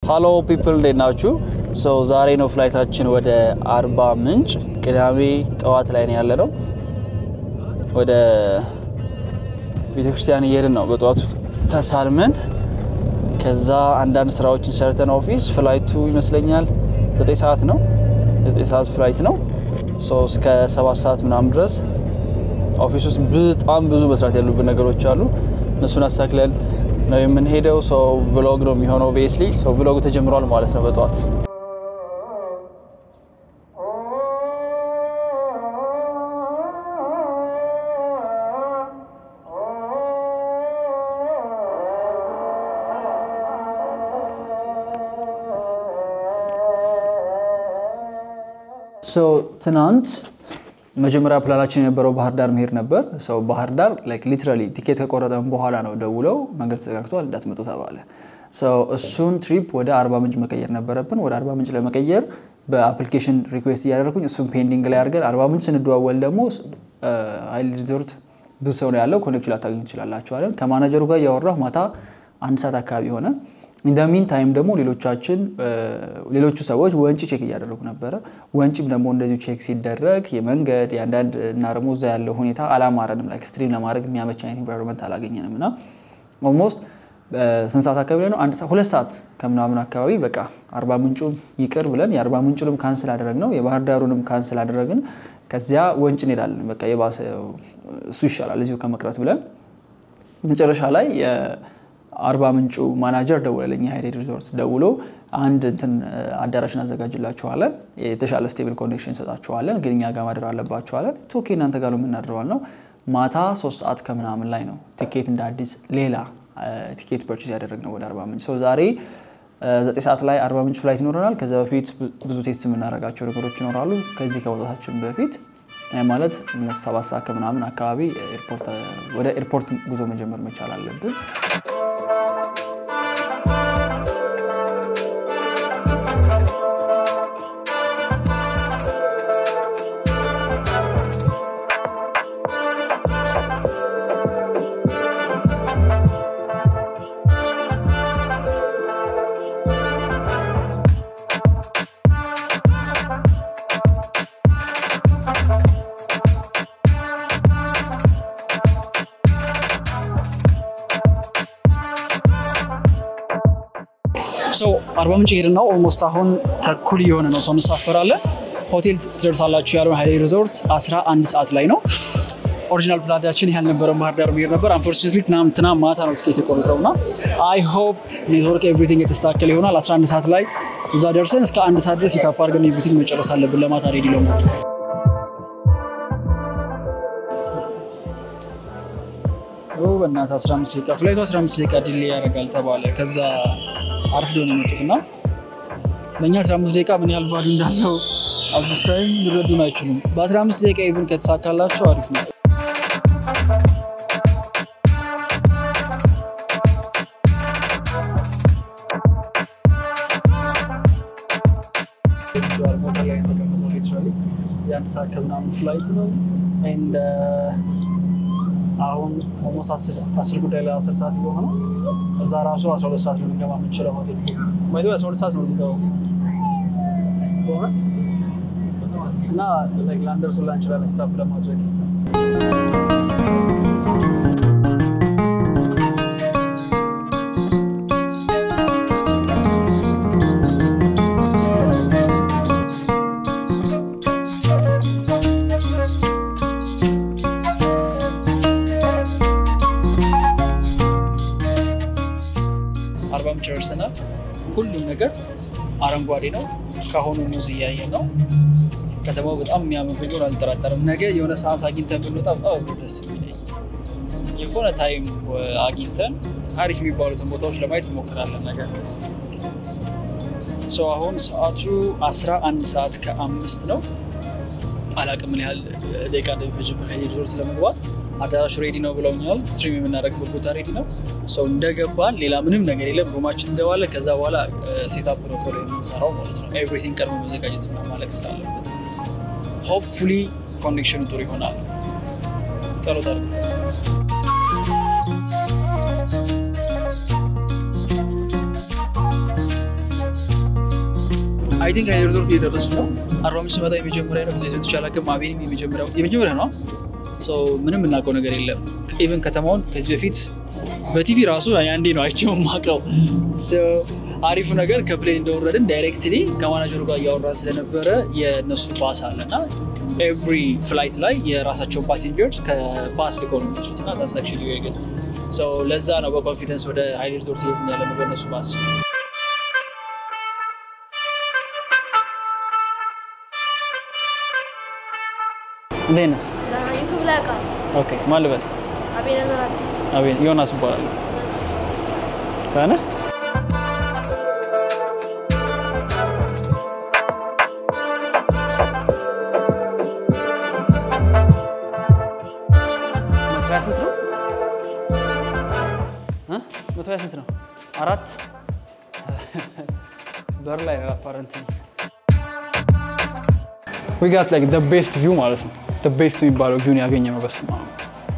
ሃሎ ፒፕል እንዴት ናችሁ? ሰው ዛሬ ነው ፍላይታችን ወደ አርባ ምንጭ ቅዳሜ ጠዋት ላይ ነው ያለ ነው። ወደ ቤተክርስቲያን እየሄድን ነው። በጠዋቱ ተሳልመን ከዛ አንዳንድ ስራዎችን ሰርተን ኦፊስ ፍላይቱ ይመስለኛል ዘጠኝ ሰዓት ነው። ዘጠኝ ሰዓት ፍላይት ነው። ሶ እስከ ሰባት ሰዓት ምናምን ድረስ ኦፊስ ውስጥ በጣም ብዙ መስራት ያሉብን ነገሮች አሉ። እነሱን አሳክለን ነው የምንሄደው። ሰው ቭሎግ ነው የሚሆነው። ቤስሊ ሰው ቭሎጉ ተጀምሯል ማለት ነው በጠዋት ትናንት መጀመሪያ ፕላናችን የነበረው ባህር ዳር መሄድ ነበር። ሰው ባህር ዳር ሊትራሊ ቲኬት ከቆረጠን በኋላ ነው ደውለው መንገድ ተዘጋግቷል እንዳትመጡ ተባለ። እሱን ትሪፕ ወደ አርባ ምንጭ መቀየር ነበረብን። ወደ አርባ ምንጭ ለመቀየር በአፕሊኬሽን ሪኩዌስት እያደረኩኝ እሱን ፔንዲንግ ላይ አድርገን አርባ ምንጭ ስንደዋወል ደግሞ ሀይል ሪዞርት ብዙ ሰው ነው ያለው፣ ኮኔክሽን ላታገኙ ትችላላችኋለን። ከማናጀሩ ጋር እያወራሁ ማታ አንድ ሰዓት አካባቢ ሆነ። ኢንደሚን ታይም ደግሞ ሌሎቻችን ሌሎቹ ሰዎች ወንጪ ቼክ እያደረጉ ነበረ። ወንጪም ደግሞ እንደዚሁ ቼክ ሲደረግ የመንገድ የአንዳንድ እና ደግሞ እዛ ያለው ሁኔታ አላማረንም። ላይክ ስትሪም ለማድረግ የሚያመች አይነት ኢንቫይሮንመንት አላገኘንም እና ኦልሞስት ስንት ሰዓት አካባቢ ላይ ነው? አንድ ሁለት ሰዓት ከምናምን አካባቢ በቃ አርባ ምንጩም ይቅር ብለን የአርባ ምንጩንም ካንስል አደረግ ነው የባህር ዳሩንም ካንስል አደረግን። ከዚያ ወንጭ እንሄዳለን። በቃ የባሰ እሱ ይሻላል እዚሁ ከመቅረት ብለን መጨረሻ ላይ አርባ ምንጩ ማናጀር ደውለልኝ ሀይሌ ሪዞርት ደውሎ አንድ እንትን አዳራሽ እናዘጋጅላችኋለን፣ የተሻለ ስቴብል ኮኔክሽን እንሰጣችኋለን፣ ግን እኛ ጋር ማደር አለባችኋለን። ኦኬ እናንተ ጋር ነው የምናድረዋል ነው። ማታ ሶስት ሰዓት ከምናምን ላይ ነው ቲኬት እንደ አዲስ ሌላ ቲኬት ፐርቼዝ ያደረግነው ወደ አርባ ምንጭ። ሰው ዛሬ ዘጠኝ ሰዓት ላይ አርባ ምንጭ ፍላይት ይኖረናል። ከዚ በፊት ብዙ ቴስት የምናደርጋቸው ነገሮች ይኖራሉ። ከዚህ ከመውጣታችን በፊት ማለት ሰባት ሰዓት ከምናምን አካባቢ ወደ ኤርፖርት ጉዞ መጀመር መቻል አለብን። ሰው አርባ ምንጭ ሄድን ነው። ኦልሞስት አሁን ተኩል እየሆነ ነው። ሰው እንሳፈራለን። ሆቴል ትደርሳላችሁ ያለውን ሀይሌ ሪዞርት 11 ሰዓት ላይ ነው። ኦሪጂናል ፕላናችን ያህል ነበረ ባህር ዳር መሄድ ነበር። አንፎርቹኔትሊ ትናንትና ማታ ነው ትኬት የቆረጠው እና አይ ሆፕ ኔትወርክ ኤቭሪቲንግ የተስተካከለ ይሆናል። 11 ሰዓት ላይ እዛ ደርሰን እስከ አንድ ሰዓት ድረስ የታፕ አድርገን ኤቭሪቲንግ መጨረስ አለብን ለማታ ሬዲ ለመሆን በእናትህ 15 ደቂቃ ፍላይቱ 15 ደቂቃ ዲሌ ያደርጋል ተባለ። ከዛ አርፍዶ ነው የመጡት እና በእኛ 15 ደቂቃ ምን ያህል ቫሉ እንዳለው አዲስ ታይም ሊረዱን አይችሉም። በ15 ደቂቃ ኢቭን ከተሳካላቸው አሪፍ ነው። የአንድ ሰዓት ከምናምን ፍላይት ነው። አሁን ኦልሞስት አስር ጉዳይ ላይ አስር ሰዓት እየሆነ ነው። እዛ ራሱ አስራ ሁለት ሰዓት ነው ልንገባ የምንችለው ሆቴል ማይ አስራ ሁለት ሰዓት ነው ልንገባው በእውነት እና ላንደርሱ ላ እንችላለን ስታፕ ለማድረግ አርባ ምንጭ ደርሰናል። ሁሉም ነገር አረንጓዴ ነው። ከአሁኑ ሙዝ እያየን ነው። ከተማው በጣም የሚያምር ቢሆን አልጠራጠርም። ነገ የሆነ ሰዓት አግኝተን ብንወጣ በጣም ደስ የሚለኝ የሆነ ታይም አግኝተን አሪፍ የሚባሉትን ቦታዎች ለማየት እንሞክራለን። ነገር ሰው አሁን ሰዓቱ 11 ሰዓት ከአምስት ነው። አላቅም ምን ያህል ደቂቃ እንደሚፈጅብን ሪዞርት ለመግባት አዳራሹ ሬዲ ነው ብለውኛል። ስትሪም የምናደርግበት ቦታ ሬዲ ነው። ሰው እንደገባን ሌላ ምንም ነገር የለም። ሩማችን እንገባለን። ከዛ በኋላ ሴታፕ ነው ቶሎ የምንሰራው ማለት ነው። ኤቭሪቲንግ ቀድሞ መዘጋጀት እና ማለቅ ስላለበት ሆፕፉሊ ኮኔክሽኑ ጥሩ ይሆናል። ጸሎት አድርጉ። አይ ቲንክ ሀይሌ ሪዞርት እየደረስን ነው። አርባ ምንጭ ስመጣ የመጀመሪያ ነው ጊዜ ሰጥቼ አላውቅም። አቤኒም የመጀመሪያው የመጀመሪያ ነው። ሶ ምንም የምናውቀው ነገር የለም። ኢቨን ከተማውን ከዚህ በፊት በቲቪ ራሱ አንዴ ነው አይቼው የማውቀው። ሶ አሪፉ ነገር ከፕሌን እንደወረድን ዳይሬክትሊ ከማናጀሩ ጋር እያወራ ስለነበረ የእነሱ ባስ አለ እና ኤቭሪ ፍላይት ላይ የራሳቸውን ፓሴንጀርስ ከባስ ልከው ነው የሚወስዱት እና that's actually very good። So ለዛ ነው በኮንፊደንስ ወደ ሀይሌ ሪዞርት ሄድን ያለ ነው በእነሱ ባስ። እንዴት ነህ? ዩቱብ ላይ አውቃለሁ። ኦኬ ማን ልበል? አቤነዘር አዲስ አቤን ዮናስ እባላለሁ። ደህና ነህ? መቶ ሀያ ስንት ነው? እ? መቶ ሀያ ስንት ነው? አራት በር ላይ አፓረንት ዊ ጋት ላይክ ደ ቤስት ቪው ማለት ነው። ደ ቤስት የሚባለው ቪውን ያገኘ ነው። በስመ አብ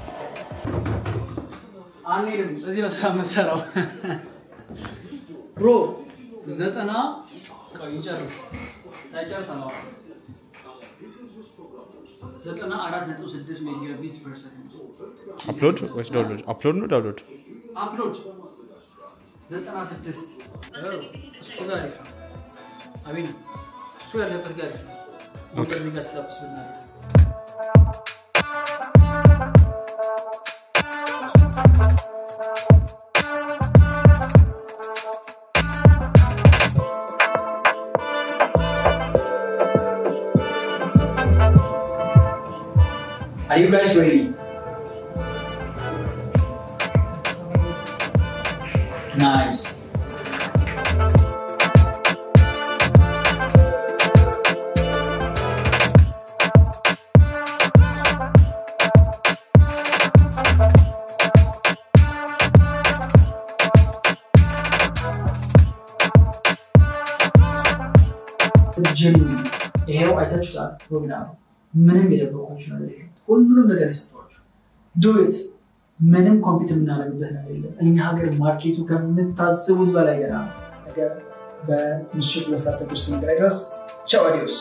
አንሄድም። እዚህ ነው ስራ የምንሰራው። ብሮ ዘጠና ቆይ ይጨርስ ሳይጨርስ አላወራ ዘጠና አራት ነጥብ ስድስት ሜጋቢት ፐር ሰከንድ አፕሎድ ወይስ ዳውንሎድ? አፕሎድ ነው ዳውንሎድ? አፕሎድ ዘጠና ስድስት እሱ ጋር አሪፍ ነው። አቤን እሱ ያለበት ጋር አሪፍ ነው። እዚህ ጋር ስታፕስ ብናደርግ Are you guys ready? Nice. ጅም ይሄው አይታችሁታል። ፕሮግራም ምንም የደበቋችሁ ነገር የለም። ሁሉንም ነገር የሰጧችሁ ዱት ምንም ኮምፒት የምናደርግበት ነገር የለም። እኛ ሀገር ማርኬቱ ከምታስቡት በላይ ገና ነው። ነገር በምሽት ሁለት ሰዓት ውስጥ ነገር ድረስ ቻው አዲዮስ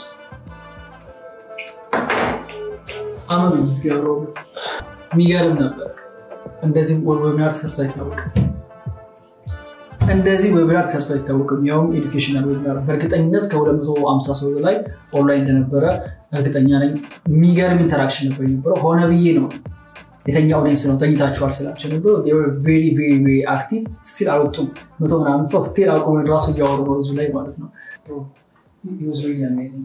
አመኑ ገብረ የሚገርም ነበር። እንደዚህ ዌቢናር ተሰርቶ አይታወቅም። እንደዚህ ዌቢናር ተሰርቶ አይታወቅም። ያውም ኤዱኬሽናል ዌቢናር በእርግጠኝነት ከ250 ሰው በላይ ኦንላይን እንደነበረ እርግጠኛ ነኝ። የሚገርም ኢንተራክሽን ነበር የነበረው። ሆነ ብዬ ነው የተኛ ኦዲየንስ ነው ተኝታችኋል ስላቸው ነበሩ። ቬሪ ቬሪ ቬሪ አክቲቭ ስቲል አልወጡም። መቶ ምናምን ሰው ስቲል አቁመን ራሱ እያወሩ ነው ህዝቡ ላይ ማለት ነው። It was really amazing።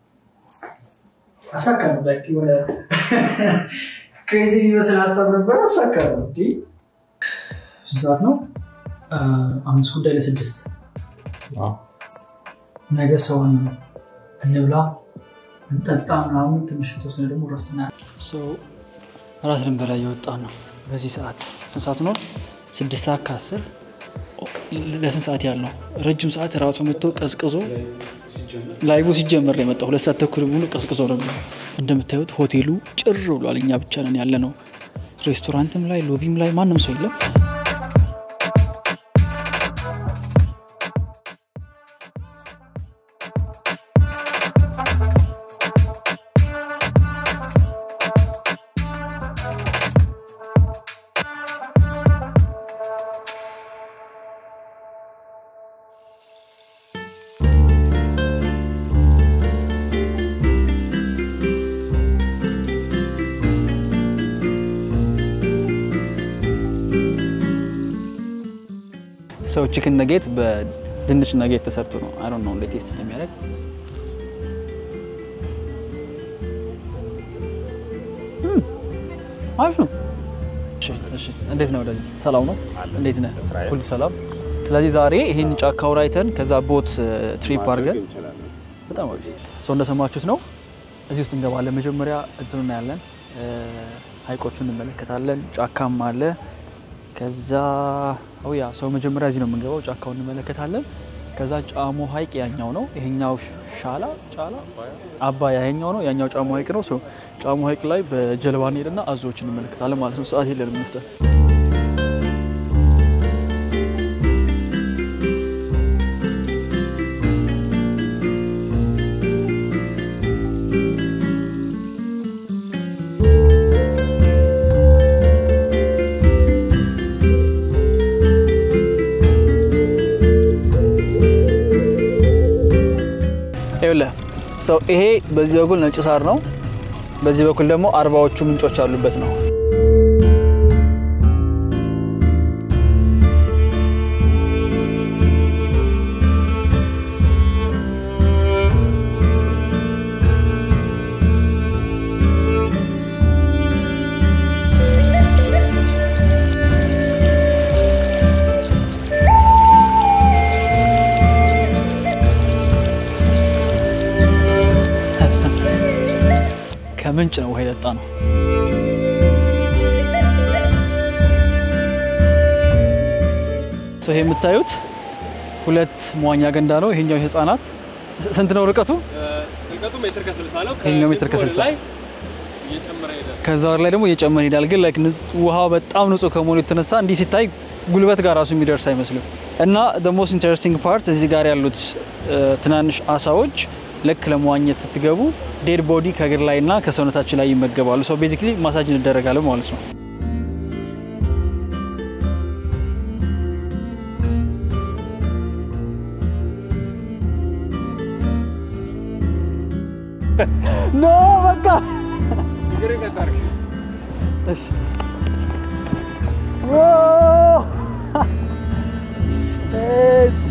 አሳካነው ላይክ የሆነ ክሬዚ የሚመስል ሀሳብ ነበረ። አሳካነው። እንዲ ስንት ሰዓት ነው? አምስት ጉዳይ ለስድስት ነገ ሰውን እንብላ እንጠጣ ምናምን ትንሽ የተወሰነ ደግሞ ረፍትና እራት ልንበላ እየወጣን ነው። በዚህ ሰዓት ስንት ሰዓት ነው? ስድስት ሰዓት ከአስር ለስንት ሰዓት ያህል ነው? ረጅም ሰዓት እራቱ መጥቶ ቀዝቅዞ ላይቡ ሲጀመር ነው የመጣው። ሁለት ሰዓት ተኩል ሙሉ ቀዝቅዞ ነው የሚለው። እንደምታዩት ሆቴሉ ጭር ብሏል። እኛ ብቻ ነን ያለ ነው። ሬስቶራንትም ላይ ሎቢም ላይ ማንም ሰው የለም። ሰው ቺክን ነጌት በድንች ነጌት ተሰርቶ ነው። አይ ዶንት ኖ እንዴት ቴስት እንደሚያደርግ እም፣ አሪፍ ነው። እሺ፣ እሺ። እንዴት ነው ወደዚህ? ሰላም ነው? እንዴት ነህ? ሁሉ ሰላም። ስለዚህ ዛሬ ይሄን ጫካ አውራይተን ከዛ ቦት ትሪፕ አድርገን በጣም አሪፍ ሰው እንደሰማችሁት ነው። እዚህ ውስጥ እንገባለን። መጀመሪያ እንትኑ እናያለን፣ ሀይቆቹን እንመለከታለን። ጫካም አለ። ከዛ ያ ሰው መጀመሪያ እዚህ ነው የምንገባው። ጫካውን እንመለከታለን። ከዛ ጫሞ ሀይቅ ያኛው ነው፣ ይሄኛው ሻላ ጫላ አባያ ይሄኛው ነው፣ ያኛው ጫሞ ሀይቅ ነው። ሰው ጫሞ ሀይቅ ላይ በጀልባ እንሄድና አዞዎች እንመለከታለን ማለት ነው። ሰዓት የለንም መፍጠር ሰው ይሄ በዚህ በኩል ነጭ ሳር ነው። በዚህ በኩል ደግሞ አርባዎቹ ምንጮች ያሉበት ነው። ከምንጭ ነው ውሃ የጠጣ ነው። ይሄ የምታዩት ሁለት መዋኛ ገንዳ ነው። ይሄኛው የህፃናት ስ- ስንት ነው ርቀቱ? ርቀቱ ሜትር ከስልሳ ነው። ይሄኛው ሜትር ከልኩ ወደ ከስልሳ ላይ እየጨመረ ሄዳል። ከዛ ወር ላይ ደግሞ እየጨመረ ይሄዳል። ግን ላይክ ውሃው በጣም ንጹህ ከመሆኑ የተነሳ እንዲህ ሲታይ ጉልበት ጋር ራሱ የሚደርስ አይመስልም። እና the most interesting part እዚህ ጋር ያሉት እ፣ ትናንሽ አሳዎች ልክ ለመዋኘት ስትገቡ ዴድ ቦዲ ከእግር ላይ እና ከሰውነታችን ላይ ይመገባሉ። ሰው ቤዚክሊ ማሳጅ እንደረጋለን ማለት ነው። ኖ በቃ እሺ Whoa! It's...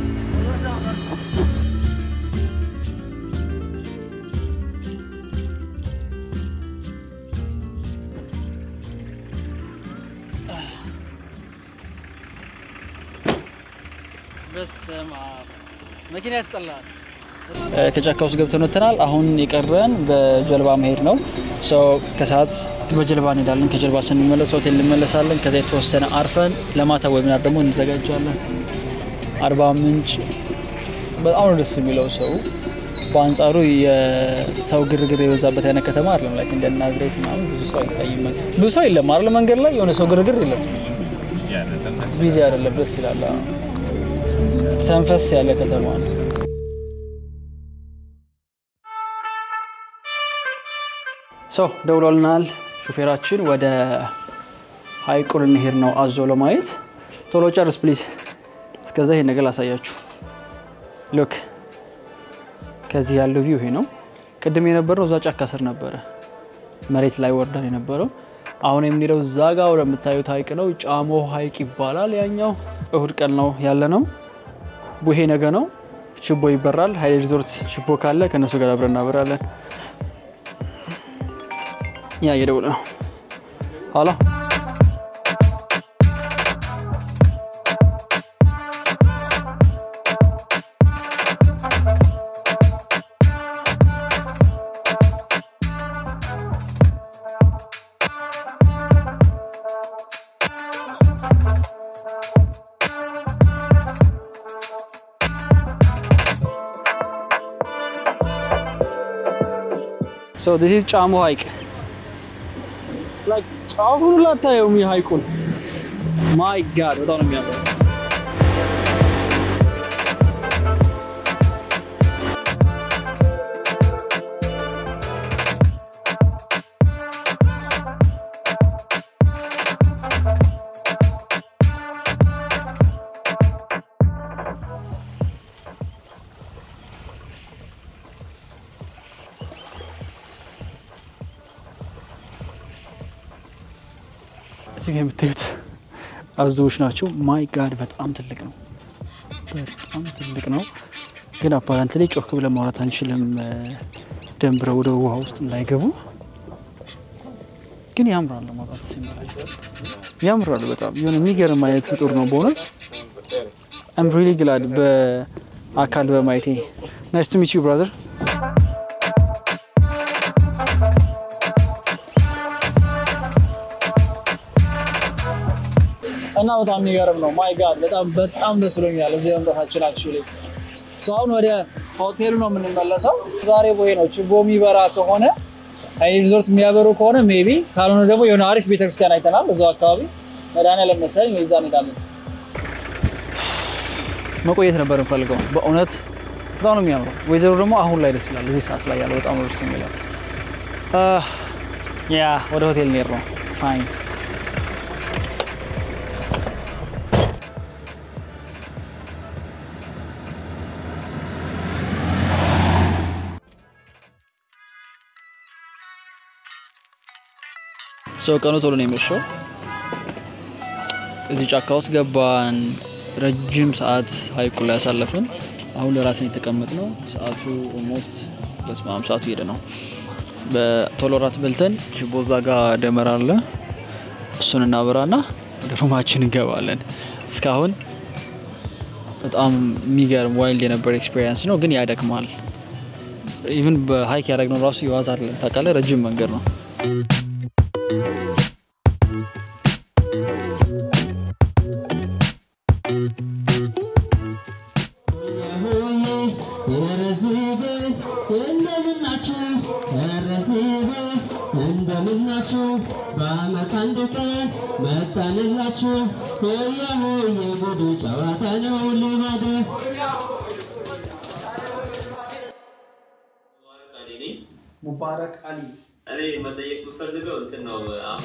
በስመ አብ መኪና ያስጠላል። ከጫካ ውስጥ ገብተን ወጥተናል። አሁን የቀረን በጀልባ መሄድ ነው። ሰው ከሰዓት በጀልባ እንሄዳለን። ከጀልባ ስንመለስ ሆቴል እንመለሳለን። ከዛ የተወሰነ አርፈን ለማታ ዌብናር ደግሞ እንዘጋጃለን። አርባ ምንጭ በጣም ነው ደስ የሚለው ሰው በአንጻሩ የሰው ግርግር የበዛበት አይነት ከተማ አይደለም። ላይክ እንደ ናዝሬት ምናምን ብዙ ሰው አይታይም። ብዙ ሰው የለም አይደል? መንገድ ላይ የሆነ ሰው ግርግር የለም። ቢዚ አይደለም። ደስ ይላል። አዎ። ተንፈስ ያለ ከተማ ነው። ሰው ደውሎልናል። ሹፌራችን ወደ ሀይቁ ልንሄድ ነው አዞ ለማየት። ቶሎ ጨርስ ፕሊዝ። እስከዛ ይሄ ነገር ላሳያችሁ። ሉክ ከዚህ ያለው ቪው ይሄ ነው። ቅድም የነበረው እዛ ጫካ ስር ነበረ፣ መሬት ላይ ወርደን የነበረው። አሁን የምንሄደው እዛ ጋ ወደምታዩት ሀይቅ ነው። ጫሞ ሀይቅ ይባላል። ያኛው እሁድ ቀን ነው ያለ ነው። ቡሄ ነገ ነው። ችቦ ይበራል። ሀይሌ ሪዞርት ችቦ ካለ ከእነሱ ጋር አብረን እናበራለን። ያ እየደወለ ነው። ኋላ ሶ ዲስ ኢዝ ጫሞ ሀይቅ ላይክ ጫፉን ሁላ አታየውም። የሀይቁን ማይ ጋድ በጣም ነው የሚያምረው። እዚህ ጋ የምታዩት አዞዎች ናቸው። ማይ ጋድ በጣም ትልቅ ነው፣ በጣም ትልቅ ነው። ግን አፓራንት ላይ ጮክ ብለን ማውራት አንችልም፣ ደንብረው ወደ ውሃ ውስጥ እንዳይገቡ። ግን ያምራል፣ ለማውራት ሲምታል ያምራል። በጣም የሆነ የሚገርም አይነት ፍጡር ነው በእውነት አም ሪሊ ግላድ በአካል በማየቴ። ናይስ ቱ ሚት ዩ ብራዘር። እና በጣም የሚገርም ነው። ማይ ጋድ በጣም በጣም ደስ ብሎኛል እዚህ መምጣታችን። አክቹዋሊ አሁን ወደ ሆቴሉ ነው የምንመለሰው። ዛሬ ቦይ ነው ችቦ የሚበራ ከሆነ አይ ሪዞርት የሚያበሩ ከሆነ ሜቢ፣ ካልሆነ ደግሞ የሆነ አሪፍ ቤተክርስቲያን አይተናል እዛው አካባቢ መድኃኒዓለም መሰለኝ ወይ እዛ እንሄዳለን። መቆየት ነበር እንፈልገው በእውነት በጣም ነው የሚያምረው። ወይዘሮ ደግሞ አሁን ላይ ደስ ይላል። እዚህ ሰዓት ላይ ያለው በጣም ነው ደስ የሚለው። ያ ወደ ሆቴል እንሄድ ነው። ፋይን ሰው ቀኑ ቶሎ ነው የመሸው። እዚህ ጫካ ውስጥ ገባን። ረጅም ሰዓት ሀይቁ ላይ ያሳለፍን። አሁን ለራስን የተቀመጥ ነው። ሰዓቱ ኦልሞስት በስመ አብ ሰዓቱ ሄደ ነው። በቶሎ ራት በልተን ችቦ እዛ ጋ ደመራ አለ። እሱን እናበራና ወደ ሩማችን እንገባለን። እስካሁን በጣም የሚገርም ዋይልድ የነበረ ኤክስፔሪንስ ነው፣ ግን ያደክማል። ኢቭን በሀይክ ያደረግነው ራሱ የዋዛ አይደለም። ታውቃለህ፣ ረጅም መንገድ ነው። እንደምናችሁ በአመት አንድ ቀን መጣንላችሁ። ሆያ ሆዬ ጉዱ ጨዋታ ነው ልማድ ሙባረክ አሊ እኔ መጠየቅ የምፈልገው እንትን ነው አሁን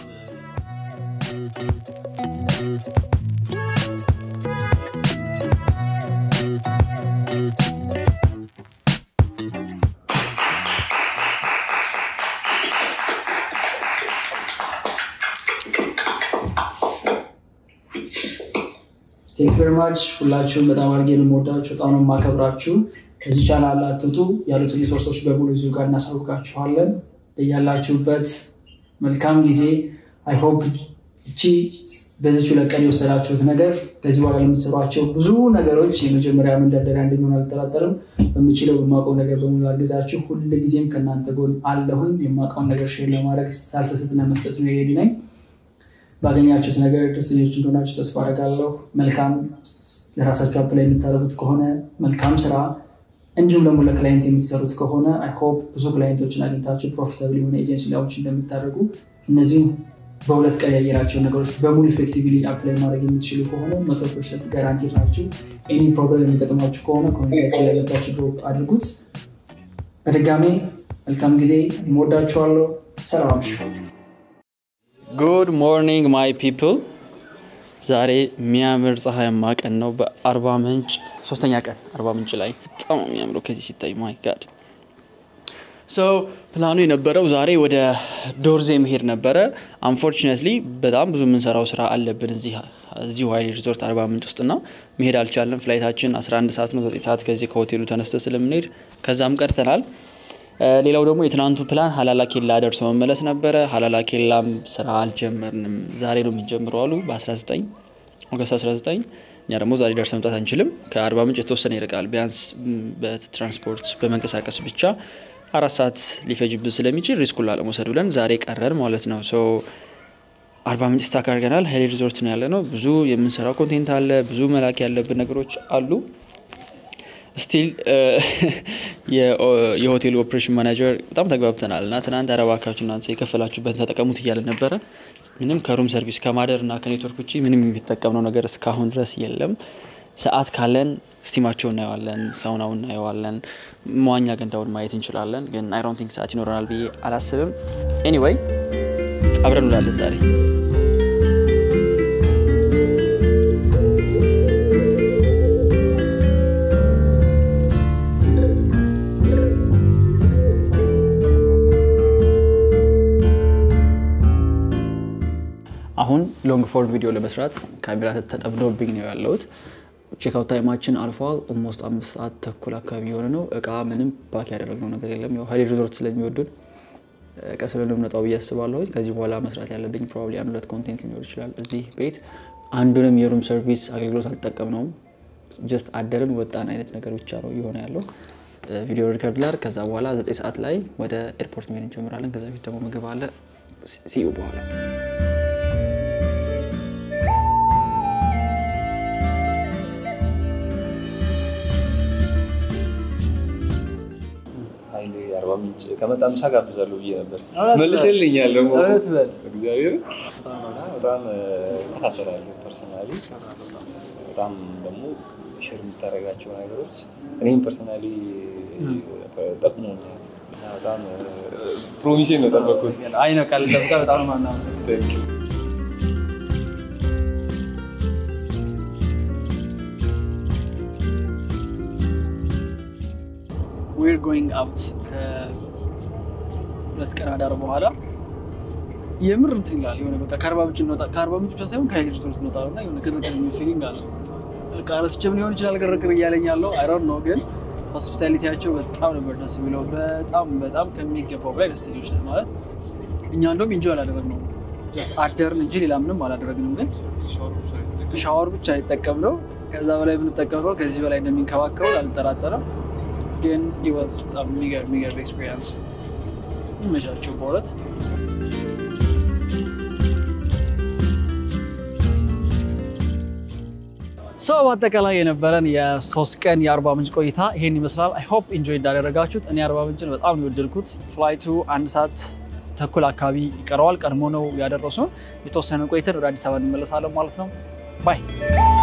ቴንክ ቬሪ ማች ሁላችሁም በጣም አድርጌ ነው የምወዳችሁ፣ በጣም ነው የማከብራችሁ። ከዚህ ቻናል አትውጡ፣ ያሉትን ሪሶርሶች በሙሉ እዚሁ ጋር እናሳውቃችኋለን። ያላችሁበት መልካም ጊዜ። አይ ሆፕ እቺ በዚች ሁለት ቀን የወሰዳችሁት ነገር ከዚህ በኋላ ለምትሰሯቸው ብዙ ነገሮች የመጀመሪያ መንደርደሪያ እንደሚሆን አልጠራጠርም። በምችለው በማውቀው ነገር በሙሉ አግዛችሁ ሁልጊዜም ከእናንተ ጎን አለሁኝ። የማውቀውን ነገር ሼር ለማድረግ ሳልሰስትና መስጠት ነው ሬዲ ነኝ። ባገኛችሁት ነገር ደስተኞች እንደሆናችሁ ተስፋ አደርጋለሁ። መልካም ለራሳችሁ አፕላይ የምታደርጉት ከሆነ መልካም ስራ፣ እንዲሁም ደግሞ ለክላይንት የምትሰሩት ከሆነ አይ ሆፕ ብዙ ክላይንቶችን አግኝታችሁ ፕሮፊታብል የሆነ ኤጀንሲ ላዎች እንደምታደርጉ እነዚህ በሁለት ቀን ያየናቸው ነገሮች በሙሉ ኢፌክቲቭሊ አፕላይ ማድረግ የምትችሉ ከሆነ መቶ ፐርሰንት ጋራንቲ ናችሁ። ኤኒ ፕሮብለም የሚገጥማችሁ ከሆነ ኮሚኒቲያችን ላይ መታችሁ ድሮፕ አድርጉት። በድጋሜ መልካም ጊዜ፣ እወዳችኋለሁ። ሰላም አምሹ። ጉድ ሞርኒንግ ማይ ፒፕል። ዛሬ የሚያምር ፀሐያማ ቀን ነው በአርባ ምንጭ ሶስተኛ ቀን አርባ ምንጭ ላይ በጣም ነው የሚያምረው ከዚህ ሲታይ ማይ ጋድ ሰው ፕላኑ የነበረው ዛሬ ወደ ዶርዜ መሄድ ነበረ። አንፎርችነትሊ በጣም ብዙ የምንሰራው ስራ አለብን እዚሁ ሀይሌ ሪዞርት አርባ ምንጭ ውስጥና መሄድ አልቻለም። ፍላይታችን 11 ሰዓት ነው፣ 9 ሰዓት ከዚህ ከሆቴሉ ተነስተ ስለምንሄድ ከዛም ቀርተናል። ሌላው ደግሞ የትናንቱ ፕላን ሀላላ ኬላ ደርሶ መመለስ ነበረ። ሀላላ ኬላም ስራ አልጀመርንም፣ ዛሬ ነው የምንጀምረው አሉ በ19 ኦገስት 19 እኛ ደግሞ ዛሬ ደርሰ መምጣት አንችልም። ከአርባ ምንጭ የተወሰነ ይርቃል። ቢያንስ በትራንስፖርት በመንቀሳቀስ ብቻ አራት ሰዓት ሊፈጅብን ስለሚችል ሪስኩን ላለመውሰድ ብለን ዛሬ ቀረን ማለት ነው። ሶ አርባ ምንጭ ስታክ አድርገናል። ሀይሌ ሪዞርት ነው ያለ ነው። ብዙ የምንሰራው ኮንቴንት አለ። ብዙ መላክ ያለብን ነገሮች አሉ። ስቲል የሆቴሉ ኦፕሬሽን ማናጀር በጣም ተግባብተናል እና ትናንት አረባካችሁ እናንተ የከፈላችሁበትን ተጠቀሙት እያለ ነበረ። ምንም ከሩም ሰርቪስ ከማደር እና ከኔትወርክ ውጭ ምንም የሚጠቀምነው ነገር እስካሁን ድረስ የለም። ሰዓት ካለን ስቲማቸው እናየዋለን፣ ሳውናው እናየዋለን፣ መዋኛ ገንዳውን ማየት እንችላለን። ግን አይ ዶንት ቲንክ ሰዓት ይኖረናል ብዬ አላስብም። ኤኒዌይ አብረን እንውላለን ዛሬ አሁን ሎንግ ፎርም ቪዲዮ ለመስራት ካሜራ ተጠምዶብኝ ነው ያለሁት። ቼክአውት ታይማችን አልፏል። ኦልሞስት አምስት ሰዓት ተኩል አካባቢ የሆነ ነው። እቃ ምንም ፓክ ያደረግነው ነገር የለም። ያው ሀይሌ ሪዞርት ስለሚወዱን ቀስ ብለን የምንወጣው ብዬ አስባለሁ። ከዚህ በኋላ መስራት ያለብኝ ፕሮባብሊ አንድ ሁለት ኮንቴንት ሊኖር ይችላል። እዚህ ቤት አንዱንም የሩም ሰርቪስ አገልግሎት አልጠቀምነውም። ጀስት አደርን ወጣን አይነት ነገር ብቻ ነው እየሆነ ያለው። ቪዲዮ ሪከርድ ላር ከዛ በኋላ ዘጠኝ ሰዓት ላይ ወደ ኤርፖርት መሄድ እንጀምራለን። ከዛ ፊት ደግሞ ምግብ አለ። ሲዩ በኋላ ኃይሌ አርባ ምንጭ ከመጣ ምሳ ጋብዛለሁ ብዬ ነበር። መልስልኛል ደግሞ እግዚአብሔር በጣም እከታተላለሁ ፐርሰናሊ በጣም ደግሞ ሼር የምታደርጋቸው ነገሮች እኔም ፐርሰናሊ ጠቅሞኛል እና በጣም ፕሮሚሴን ነው ጠበቅኩት። አይ ነው ቃል ጠብቃ በጣም ነው ማናመሰግነው። Thank you. ዊር ጎይንግ አውት ከሁለት ቀን አዳር በኋላ የምር እንትን ይላል የሆነ በቃ ከአርባ ምንጭ እንወጣ ከአርባ ምንጭ ብቻ ሳይሆን ከሀይሌ ሪዞርት እንወጣ ነው እና የሆነ ግርግር የሚል ፊሊንግ አለ። በቃ ረስቼም ሊሆን ይችላል ግርግር እያለኝ ያለው አይሮን ነው ግን ሆስፒታሊቲያቸው በጣም ነበር ደስ የሚለው። በጣም በጣም ከሚገባው በላይ ደስተኞች ነን ማለት እኛ እንደውም ኢንጆይ አላደረግነውም ጀስት አደርን እንጂ ሌላ ምንም አላደረግንም። ግን ሻወር ብቻ ይጠቀም ነው። ከዛ በላይ ብንጠቀም ነው ከዚህ በላይ እንደሚንከባከቡ አልጠራጠረም። ግን ይወዝ በጣም የሚገርም የሚገርም ኤክስፔሪንስ ይመቻቸው በእውነት። ሰው በአጠቃላይ የነበረን የሶስት ቀን የአርባ ምንጭ ቆይታ ይሄን ይመስላል። አይ ሆፕ ኢንጆይ እንዳደረጋችሁት። እኔ አርባ ምንጭን በጣም ነው የወደድኩት። ፍላይቱ አንድ ሰዓት ተኩል አካባቢ ይቀረዋል። ቀድሞ ነው ያደረሱን። የተወሰነ ቆይተን ወደ አዲስ አበባ እንመለሳለን ማለት ነው። ባይ